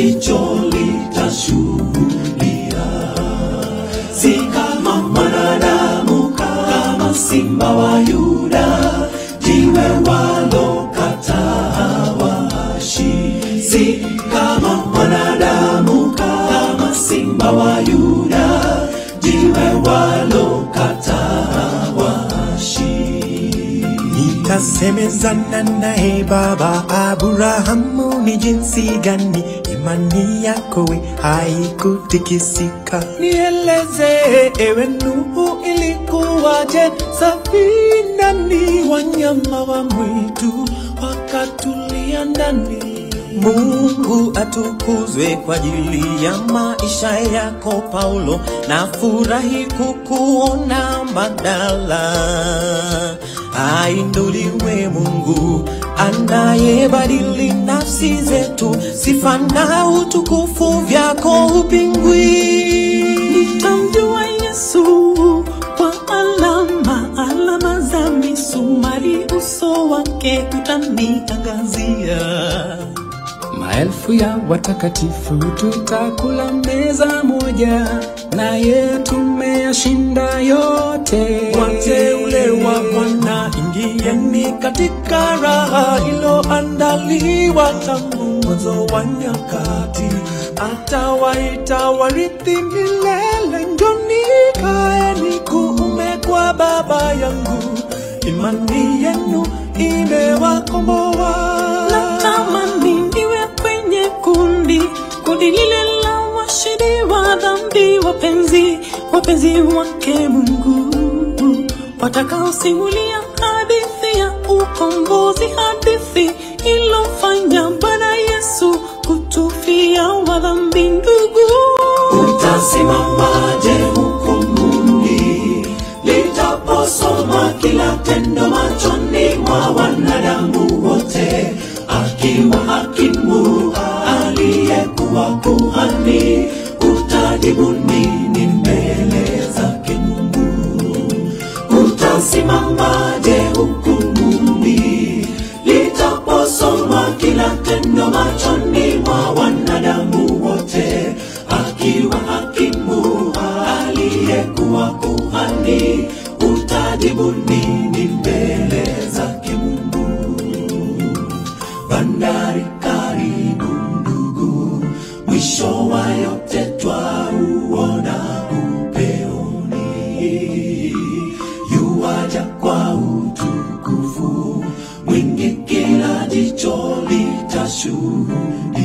jicho litashuhudia, si kama mwanadamu, kama simba wa Yuda, jiwe walokataa waashi, si kama mwanadamu, kama simba wa Yuda, jiwe walokataa waashi. Nikasemezana naye baba Abrahamu, ni jinsi gani imani yako we haikutikisika? Nieleze ewe Nuhu, ilikuwaje safinani? Wanyama wa mwitu wakatulia ndani. Mungu atukuzwe kwa ajili ya maisha yako Paulo, na furahi kukuona Magdala. Ainuliwe Mungu anayebadili nafsi zetu, sifa na utukufu vyako upingwi. Nitamjua Yesu kwa alama, alama za misumari, uso wake utaniangazia. Maelfu ya watakatifu tutakula meza moja, naye tumeyashinda yote. Wateule wa Bwana, ingieni katika raha iliyoandaliwa tangu mwanzo wa nyakati. Atawaita warithi milele, njoni kaeni kuume kwa Baba yangu. Imani yenu imewakomboa. Natamani niwe kwenye kundi, kundi lile la washindi wa dhambi, wapenzi, wapenzi wake Mungu, watakaosimulia hadithi ya ukombozi, hadithi ilofanya Bwana Yesu kutufia wa dhambi. Ndugu, Utasimamaje hukumuni litaposomwa kila tendo machoni mwa wanadamu wote, akiwa hakimu aliyekuwa kuhani, utajibu nini mbele zake Mungu? Utasimamaje hukumuni litaposomwa kila tendo machoni mwa wanadamu wote, akiwa hakimu aliyekuwa kuhani, utajibu nini mbele zake Mungu? Bandari karibu ndugu, mwisho wa yote twauona upeoni, yuaja kwa utukufu mwingi, kila jicho litashuhudia